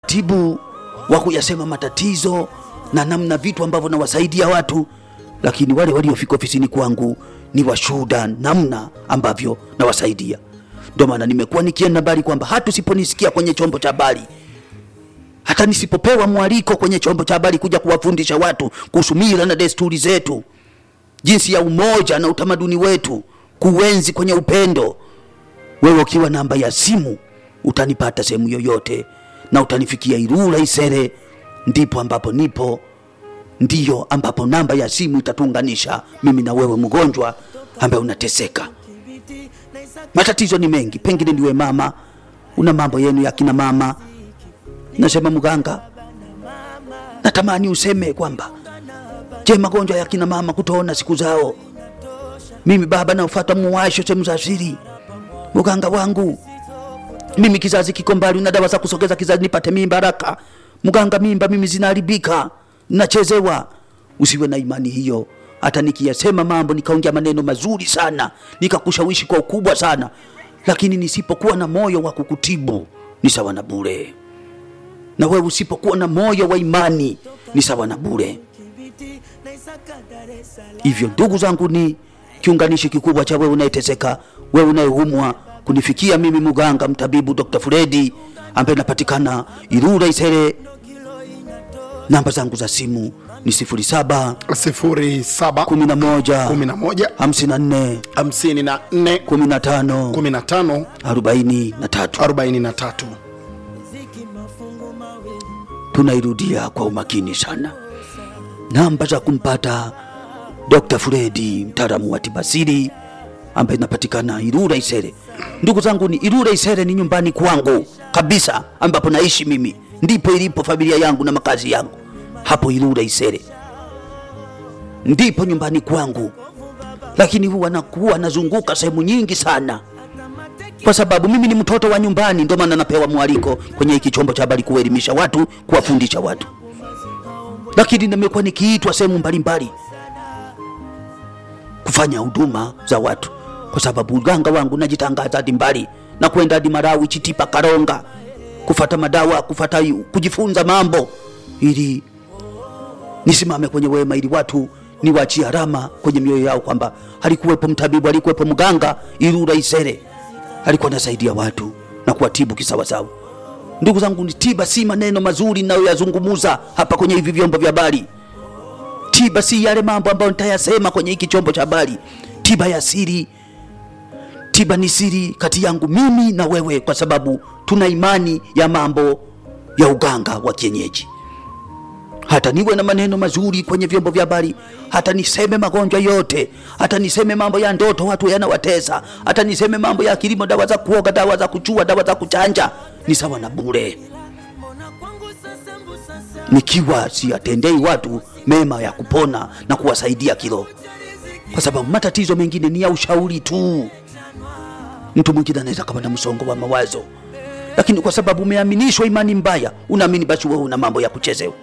utaratibu wa kuyasema matatizo na namna vitu ambavyo nawasaidia watu, lakini wale waliofika ofisini kwangu ni washuhuda namna ambavyo nawasaidia. Ndio maana nimekuwa nikienda mbali kwamba hata usiponisikia kwenye chombo cha habari, hata nisipopewa mwaliko kwenye chombo cha habari kuja kuwafundisha watu kuhusu mila na desturi zetu, jinsi ya umoja na utamaduni wetu, kuenzi kwenye upendo, wewe ukiwa namba ya simu utanipata sehemu yoyote na utanifikia Ilula Isere, ndipo ambapo nipo, ndiyo ambapo namba ya simu itatuunganisha mimi na wewe mgonjwa ambaye unateseka. Matatizo ni mengi, pengine ndiwe mama, una mambo yenu ya kina mama. Nasema mganga, natamani useme kwamba je, magonjwa ya kina mama kutoona siku zao, mimi baba nafuata muwasho sehemu za siri, mganga wangu mimi kizazi kiko mbali, una dawa za kusogeza kizazi nipate mimba haraka. Mganga, mimba mimi zinaharibika, nachezewa. Usiwe na imani hiyo. Hata nikiyasema mambo nikaongea maneno mazuri sana nikakushawishi kwa ukubwa sana, lakini nisipokuwa na moyo wa kukutibu ni sawa na bure, na wewe usipokuwa na moyo wa imani ni sawa na bure. Hivyo ndugu zangu, ni kiunganishi kikubwa cha wewe unayeteseka, wewe unayeumwa kunifikia mimi muganga mtabibu Dr. Fredi ambaye napatikana Ilula Isere. Namba zangu za simu ni 07 07 11 11 54 54 15 15 43. 43. Tunairudia kwa umakini sana, namba za kumpata Dr. Fredi mtaalamu wa tibasiri ambaye inapatikana Ilula Isere. Ndugu zangu, ni Ilula Isere ni nyumbani kwangu kabisa, ambapo naishi mimi, ndipo ilipo familia yangu na makazi yangu hapo Ilula Isere, ndipo nyumbani kwangu, lakini huwa nakuwa nazunguka sehemu nyingi sana kwa sababu mimi ni mtoto wa nyumbani. Ndio maana napewa mwaliko kwenye hiki chombo cha habari kuelimisha watu, kuwafundisha watu, lakini nimekuwa nikiitwa sehemu mbalimbali kufanya huduma za watu kwa sababu uganga wangu najitangaza hadi mbali na kwenda hadi Marawi, Chitipa, Karonga kufata madawa, kufata kujifunza mambo ili nisimame kwenye wema, ili watu niwachie alama kwenye mioyo yao kwamba alikuwepo mtabibu, alikuwepo mganga Ilula Isere, alikuwa anasaidia watu na kuwatibu kisawasawa. Ndugu zangu, ni tiba si maneno mazuri ninayoyazungumuza hapa kwenye hivi vyombo vya habari. Tiba si yale mambo ambayo nitayasema kwenye hiki chombo cha habari. Tiba ya siri, tiba ni siri kati yangu mimi na wewe, kwa sababu tuna imani ya mambo ya uganga wa kienyeji. Hata niwe na maneno mazuri kwenye vyombo vya habari, hata niseme magonjwa yote, hata niseme mambo ya ndoto watu yanawatesa, hata niseme mambo ya kilimo, dawa za kuoga, dawa za kuchua, dawa za kuchanja, ni sawa na bure, nikiwa siatendei watu mema ya kupona na kuwasaidia kiroho, kwa sababu matatizo mengine ni ya ushauri tu. Mtu mwingine anaweza kama na msongo wa mawazo, lakini kwa sababu umeaminishwa imani mbaya, unaamini basi wewe una mambo ya kuchezewa.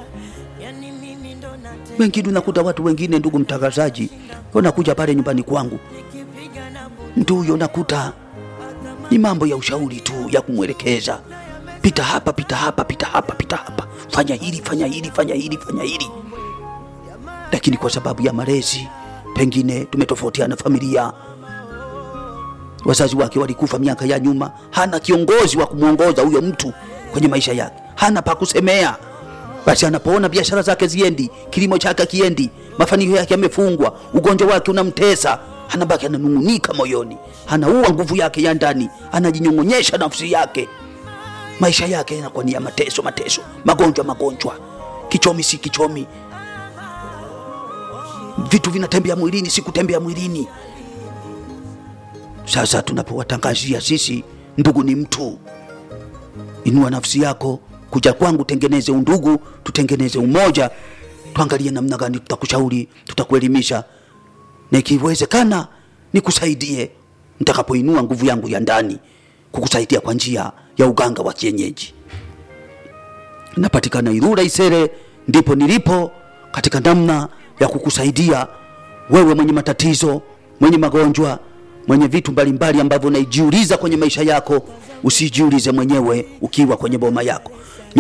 Wengine unakuta watu wengine, ndugu mtangazaji, wanakuja pale nyumbani kwangu, mtu huyo nakuta ni mambo ya ushauri tu ya kumwelekeza, pita hapa, pita hapa, pita hapa, pita hapa, fanya hili, fanya hili, fanya hili, fanya hili. Lakini kwa sababu ya malezi, pengine tumetofautiana familia, wazazi wake walikufa miaka ya nyuma, hana kiongozi wa kumwongoza huyo mtu kwenye maisha yake, hana pa kusemea. Basi anapoona biashara zake ziendi, kilimo chake kiendi, mafanikio yake yamefungwa, ugonjwa wake unamtesa, anabaki ananung'unika moyoni, anaua nguvu yake ya ndani, anajinyong'onyesha nafsi yake, maisha yake yanakuwa ni ya mateso, mateso, magonjwa, magonjwa, kichomi si kichomi, vitu vinatembea mwilini, si kutembea mwilini. Sasa tunapowatangazia sisi, ndugu ni mtu, inua nafsi yako kuja kwangu, tengeneze undugu, tutengeneze umoja, tuangalie namna gani tutakushauri, tutakuelimisha, na ikiwezekana nikusaidie nitakapoinua nguvu yangu ya ndani kukusaidia kwa njia ya uganga wa kienyeji. Napatikana Ilula Isere, ndipo nilipo katika namna ya kukusaidia wewe mwenye matatizo, mwenye magonjwa, mwenye vitu mbalimbali ambavyo unaijiuliza kwenye maisha yako, usijiulize mwenyewe ukiwa kwenye boma yako